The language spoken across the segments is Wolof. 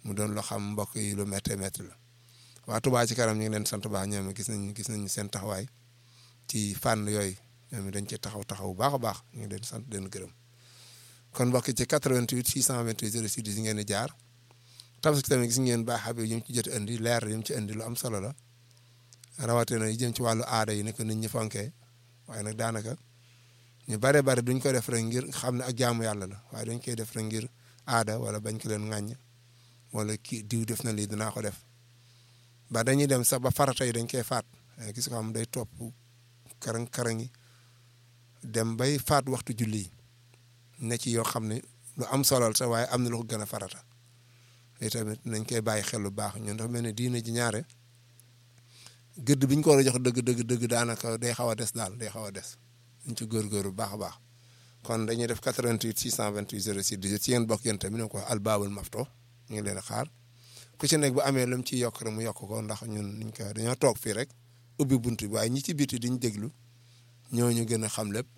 mu doon loo xam mbokk yi lu méttee métti la waa Touba ci kanam ñu ngi leen sant baax ñoom gis nañ gis nañ seen taxawaay ci fànn yooyu ñoom dañ ci taxaw taxaw bu baax a baax ñu ngi leen sant leen gërëm kon mbokk ci 88 628 06 10 ngeen di jaar tabaski tamit gis ngeen baax xam yi ñu ci jot indi leer yi mu ci indi lu am solo la rawatina yi jëm ci wàllu aada yi ne ko nit ñi fonkee waaye nag daanaka ñu bare bare duñ ko def rek ngir xam ne ak jaamu yàlla la waaye dañ koy def rek ngir aada wala bañ ko leen ŋàññ wala kii diw def na lii dinaa ko def ba dañuy dem sax ba farata yi dañ koy faat gis ko xam day topp karang karang yi dem bay faat waxtu julli yi ne ci yoo xam ne lu am solal sax waaye am na lu ko gën a farata li tamit nañ koy bàyyi xel lu baax ñun dafa mel ne diine ji ñaare gëdd bi ñu ko war a jox dëgg dëgg dëgg daanaka day xaw a des daal day xaw a des ñu ci góorgóorlu bu baax a baax kon dañuy def 88 628 06 18 ci yéen bokk yéen tamit ne ko albaabul mafto ñu ngi leen a xaar ku ci nekk bu amee lu mu ciy yokk rek mu yokk ko ndax ñun niñ ko dañoo toog fii rek ubbi bunt bi waaye ñi ci biti diñ déglu ñooñu gën a xam lépp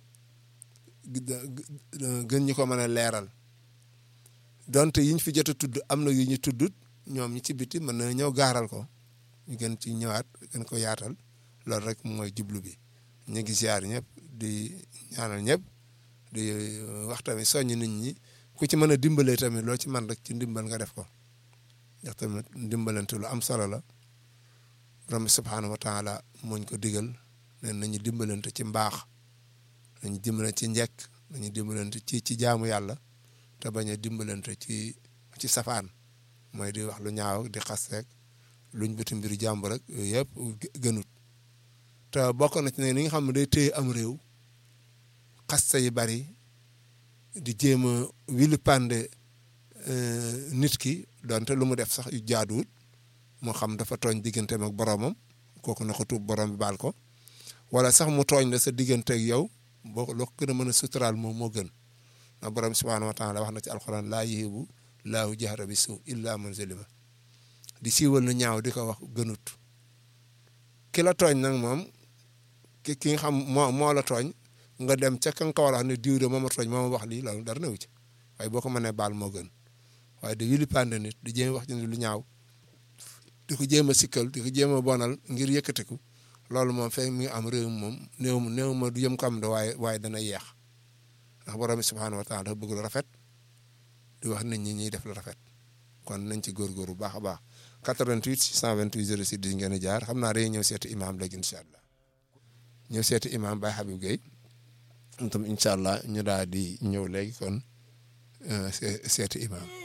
gën ñu ko mën a leeral donte yiñ fi jot a tudd am na yu ñu tuddut ñoom ñi ci biti mën na ñëw gaaral ko ñu gën ci ñëwaat gën ko yaatal loolu rek mooy jublu bi ñu ngi ziar ñëpp di ñaanal ñëpp di wax tamit soññ nit ñi ku ci mën a dimbalee tamit loo ci man rek ci ndimbal nga def ko ndax tamit ndimbalante lu am solo la borom bi subhaanahu wa taala mooñ ko digal ne nañu dimbalante ci mbaax nañu dimbalante ci njekk nañu dimbalante ci ci jaamu yàlla te bañ a dimbalante ci ci safaan mooy di wax lu ñaaw di xas rek luñ bëti mbiru jàmbur rek yooyu yëpp gënut te bokk na ci ne ni nga xam ne day téye am réew xasta yi bari di jéem a wili pande nit ki donte lu mu def sax yu jaaduwut moo xam dafa tooñ digganteem ak boromam kooku na ko tuub borom bi baal ko wala sax mu tooñ la sa diggante ak yow boo loo ko gën a mën a suturaal moom moo gën ndax borom subhaanahu wa taala wax na ci alxuraan laa yuhibbu laahu jahra bi suu illa man zalima di siiwal lu ñaaw di ko wax gënut ki la tooñ nag moom ki ki nga xam moo moo la tooñ nga dem ca ka nga ko war a wax ne diw de moo ma tooñ moo ma wax lii loolu dara newu ci waaye boo ko mënee baal moo gën waaye di wili pande nit di jéem wax ci lu ñaaw di ko jéem a sikkal di ko jéem a bonal ngir yëkkatiku loolu moom fekk mi ngi am réew moom néew néew ma du yëm ko am de waaye waaye dana yeex ndax borom bi subhaanahu wa taala dafa bëgg lu rafet di wax nit ñi ñuy def lu rafet kon nañ ci góorgóor bu baax a baax 88 628 06 10 ngeen di jaar xam naa dañuy ñëw seeti imaam léegi incha allah ñëw seeti imaam Baye Habib Gueye tam incha allah ñu daal di ñëw léegi kon seeti imaam